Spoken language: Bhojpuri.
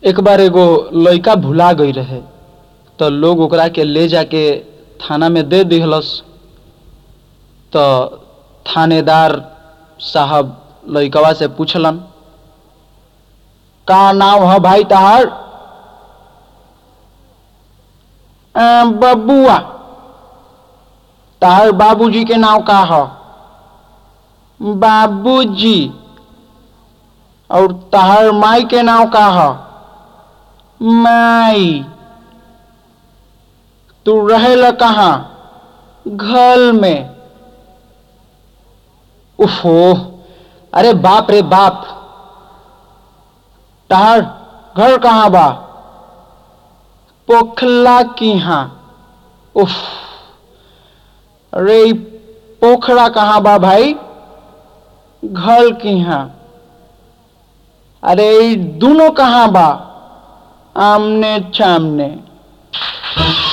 एक बार एगो लइका भुला गई रहे तो लोग ओकरा के ले जाके थाना में दे दिहलस तो थानेदार साहब लइकवा से पूछलन का नाम है भाई तहार "अ, बबुआ तहार बाबूजी के नाम का है बाबूजी और तहार माई के नाम का है माई तू रहेला कहाँ घर में उफो अरे बाप रे बाप तहार घर कहाँ बा पोखला की हाँ उफ अरे ई पोखरा कहाँ बा भाई घर की हाँ अरे ई दोनों कहाँ बा आमने सामने